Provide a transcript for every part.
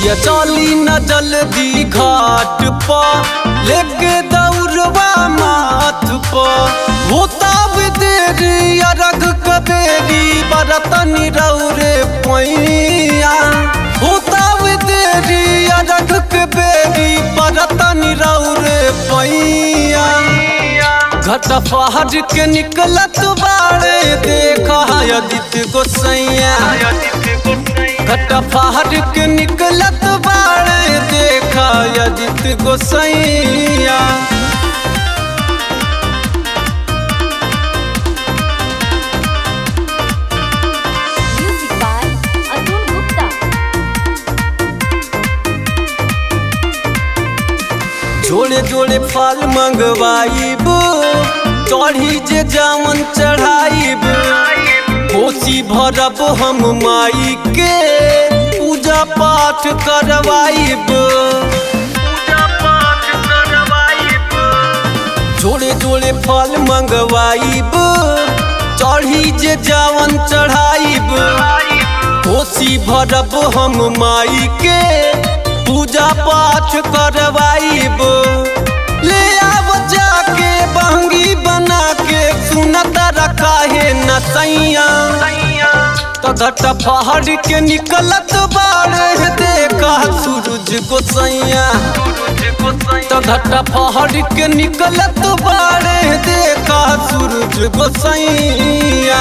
पिया चली न जल्दी घाट पर लेके दौड़वा माथ पर होता देरी अरग कबेरी बरतनी रौरे पैया होता देरी अरग कबेरी बरतनी रौरे पैया घट पहाड़ के निकलत बाड़े देखा आदित्य गोसैया घट पहाड़ के निकलत बाड़े देखा आदित्य गोसैया Music by Atul Gupta. जोड़े जोड़े फल मंगवाइब चढ़ी जे जावन चढ़ाइब कोसी भरब हम माई के पूजा पाठ करवाइब जोड़े जोड़े फल मंगवाइब चढ़ी जे जावन चढ़ाइब कोसी भरब हम माई के पूजा पाठ करवाइब ले आब जाके बहंगी बना के सुनत रखा है नसैया तघट पहाड़ के निकलत बाड़े देखा सूरज गोसैया तघट पहाड़ के निकलत बाड़े देखा सूरज गोसैया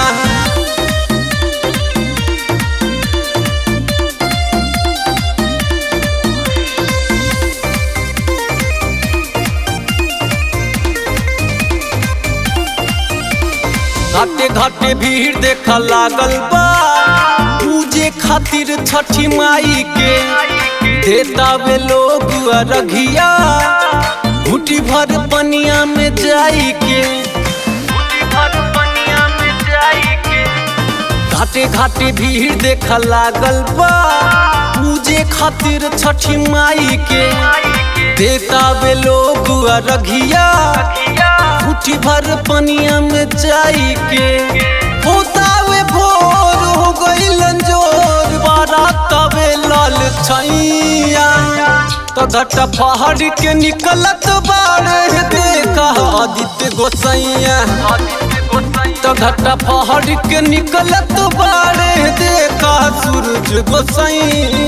घाटे घाटे भीड़ देख लागल बा पूजे खातिर छठी माई के देता वे लोग अरघिया घुटी भर पनिया में जाई के घाटे घाटे भीड़ देख लागल बा पूजे खातिर छठी माई के देता वे लोग अरघिया मुट्ठी भर पनिया में जाई के होता वे भोर हो गईल जोर बारात तवे लाल छैया तो घट पहाड़ के निकलत बाड़े देखा आदित्य गोसैया तो घट पहाड़ के निकलत बाड़े देखा सूरज गोसैया